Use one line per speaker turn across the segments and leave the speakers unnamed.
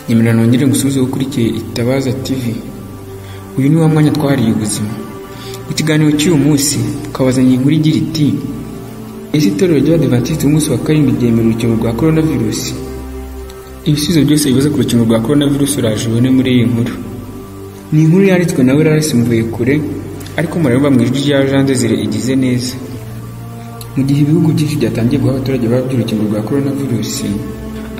Nyemera nongere ngusubize ukurikiye Itabaza TV uyu ni wa mwanya twahariye ubuzima mu kiganiro cy'uyu munsi twabazanye inkuru igira iti ese itorero ry'abadivantisiti umunsi wa karindwi ryemera urukingo rwa korona virusi ibisubizo byose bibaza ku rukingo rwa korona virusi uraje ubone muri iyi nkuru ni inkuru yanditswe na Lerarisi Mvuyekure ariko murareba mu ijwi rya Jean Desire igize neza mu gihe ibihugu byinshi byatangiye guha abaturage baba by'urukingo rwa korona virusi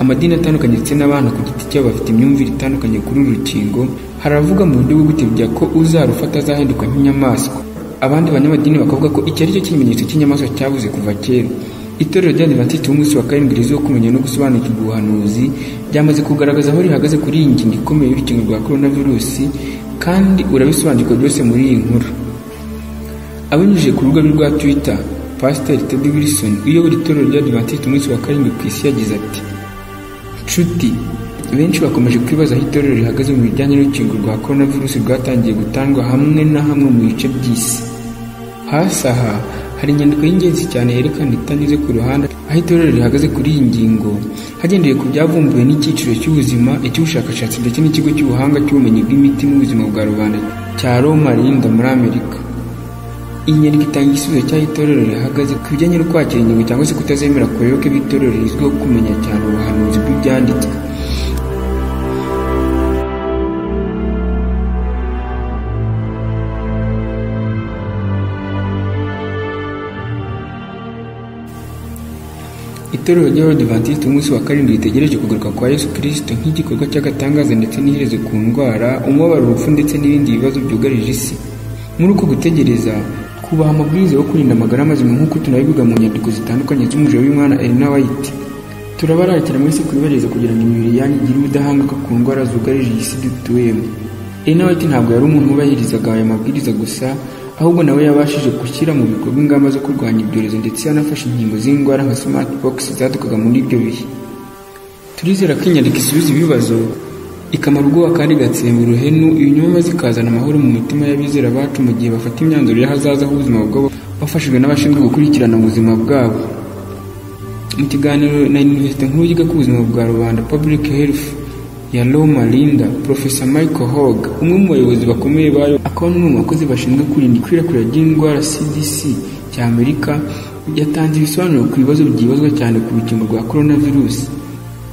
amadini atandukanye ndetse n'abana ku giti cyabo bafite imyumvire itandukanye kuri uru rukingo haravuga mu buryo bwo gutebya ko uzarufata azahinduka nk'inyamaswa abandi banyamadini bakavuga ko iki ari cyo kimenyetso cy'inyamaswa cyabuze kuva kera itorero ry'abadivantisiti b'umunsi wa karindwi riziho kumenya no gusobanukirwa ubuhanuzi ryamaze kugaragaza aho rihagaze kuri iyi ngingo ikomeye y'urukingo rwa korona virusi kandi urabisobanukirwa byose muri iyi nkuru abinyujije ku rubuga rwe rwa twitter pasiteri tedi wilson uyobora itorero ry'abadivantisiti umunsi wa karindwi ku isi yagize ati nshuti benshi bakomeje kwibaza aho itorero rihagaze mu bijyanye n'urukingo rwa korona virusi rwatangiye gutangwa hamwe na hamwe mu bice by'isi hasi aha hari inyandiko y'ingenzi cyane yerekana itanyuze ku ruhande aho itorero rihagaze kuri iyi ngingo hagendewe ku byavumbuwe n'icyiciro cy'ubuzima icy'ubushakashatsi ndetse n'ikigo cy'ubuhanga cy'ubumenyi bw'imiti n'ubuzima bwa rubanda cya roma rinda muri amerika iyi nyandiko itanga igisubizo cy'aho itorero rihagaze ku bijyanye no kwakira ingingo cyangwa se kutazemera ku bayoboke b'itorero rizwiho kumenya cyane ubuhanuzi bw'ibyanditswe itorero ry'abadivantisiti umunsi wa karindwi ritegereje kugaruka kwa yesu kirisito nk'igikorwa cy'agatangaza ndetse n'iherezo ku ndwara umubabaro urupfu ndetse n'ibindi bibazo byugarije isi muri uko gutegereza kubaha amabwiriza yo kwirinda amagara mazima nk'uko tunabivuga mu nyandiko zitandukanye z'umujiro w'imwana Elena White turabararikira muri se kubibaririza kugira ngo imibiri yanyu igire ubudahangarwa ku ndwara zugarije iyi si dutuyemo Elena White ntabwo yari umuntu wubahirizaga aya mabwiriza gusa ahubwo nawe yabashije gushyira mu bikorwa ingamba zo kurwanya ibyorezo ndetse yanafashe inkingo z'indwara nka smallpox zadukaga muri ibyo bihe turizera ko inyandiko isubiza ibibazo ikamara ubwoba kandi igatsemba uruhenu ibinyoma zikazana amahoro mu mitima y'abizera bacu mu gihe bafata imyanzuro y'ahazaza h'ubuzima bwabo bafashijwe n'abashinzwe gukurikirana ubuzima bwabo mu kiganiro na iniverisite nkuru yiga ku buzima bwa rubanda public health ya Loma Linda Profesa Michael Hogg umwe mu bayobozi bakomeye bayo akaba n'umwe mu bakozi bashinzwe kurinda ikwirakwira ry'indwara CDC cy'Amerika yatanze ibisobanuro ku bibazo byibazwa cyane ku rukingo rwa coronavirus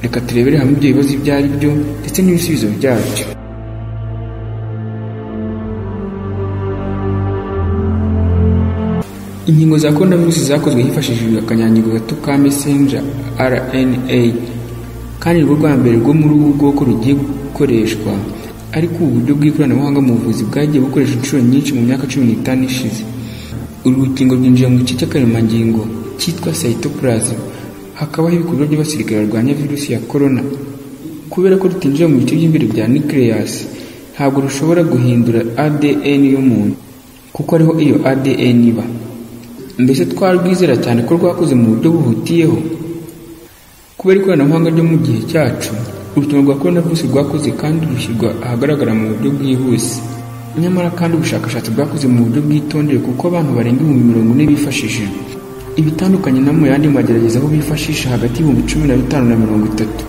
reka turebere hamwe ibyo bibazo ibyo ari byo ndetse n'ibisubizo byabyo inkingo za coronavirus zakozwe hifashishijwe akanyangingo gato ka messenger rna kandi ni rwo rwa mbere rwo muri ubu bwoko rugiye gukoreshwa ariko ubu buryo bw'ikoranabuhanga mu buvuzi bwagiye bukoresha inshuro nyinshi mu myaka cumi n'itanu ishize uru rukingo rwinjira mu gice cy'akaremangingo cyitwa cytoplasm hakabaho ibikorwa by'abasirikare barwanya virusi ya korona kubera ko rutinjira mu bice by'imbere bya nucleus ntabwo rushobora guhindura ADN y'umuntu kuko ariho iyo ADN iba mbese twarwizera cyane ko rwakoze mu buryo buhutiyeho kubera ikoranabuhanga ryo mu gihe cyacu urukingo rwa korona virusi rwakoze kandi rushyirwa ahagaragara mu buryo bwihuse nyamara kandi ubushakashatsi bwakoze mu buryo bwitondewe kuko abantu barenga ibihumbi mirongo ine bifashishijwe ibitandukanye no mu yandi magerageza aho bifashisha hagati y'ibihumbi cumi na bitanu na mirongo itatu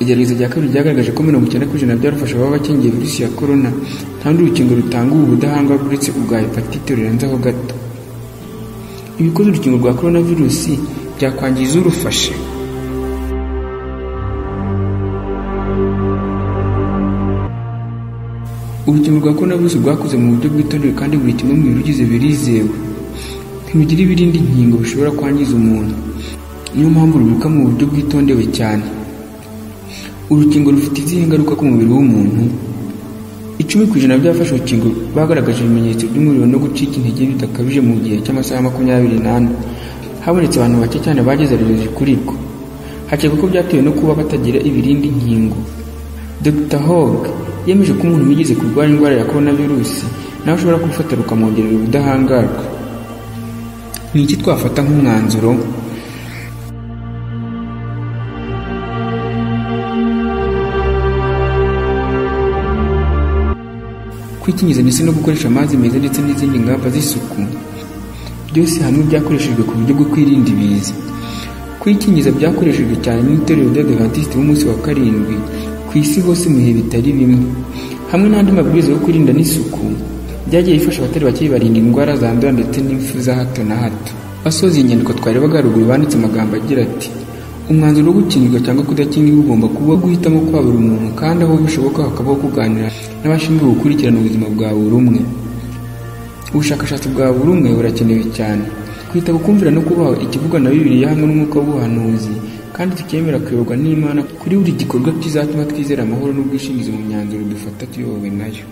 igerageza rya kabiri ryagaragaje ko mirongo icyenda ku ijana byarufasha ababa bakingiye virusi ya korona nta rundi rukingo rutanga ubu budahangarwa uretse ubwa hepatite rurenze aho gato ibikoze urukingo rwa korona virusi byakwangiza urufashe urukingo rwa korona virusi rwakoze mu buryo bwitondewe kandi buri kimwe mu birugize birizewe ntirugira ibirindi nkingo bishobora kwangiza umuntu niyo mpamvu rubika mu buryo bwitondewe cyane urukingo rufite izihe ngaruka ku mubiri w'umuntu icumi ku ijana by'abafashe urukingo bagaragaje ibimenyetso by'umuriro no gucika intege bidakabije mu gihe cy'amasaha makumyabiri n'ane habonetse abantu bake cyane bageze abayobozi kuri rwo hakekwa ko byatewe no kuba batagira ibirindi nkingo dr hog yemeje ko umuntu wigeze kurwara indwara ya korona virusi nawe ushobora kufata rukamwongerera ubudahangarwa ni iki twafata nk'umwanzuro kwikingiza ndetse no gukoresha amazi meza ndetse n'izindi ngamba z'isuku byose hamwe byakoreshejwe ku buryo bwo kwirinda ibiza kwikingiza byakoreshejwe cyane n'itorero ry'abadivantisiti b'umunsi wa karindwi ku ku isi hose mu bihe bitari bimwe hamwe n'andi mabwiriza yo kwirinda n'isuku byagiye bifasha abatari bake barinda indwara zandura ndetse n'impfu za hato na hato asoza iyi nyandiko twarebaga haruguru banditse amagambo agira ati umwanzuro wo gukingirwa cyangwa kudakingirwa ugomba kuba guhitamo kwa buri muntu kandi aho bishoboka hakabaho kuganira n'abashinzwe gukurikirana ubuzima bwa buri umwe ubushakashatsi bwa buri umwe burakenewe cyane kwita kumvira no kubaho ikivugwa na bibiliya hamwe n'umwuka w'ubuhanuzi kandi tukemera kuyoborwa n'imana kuri buri gikorwa kizatuma twizera amahoro n'ubwishingizi mu myanzuro dufata tuyobowe nayo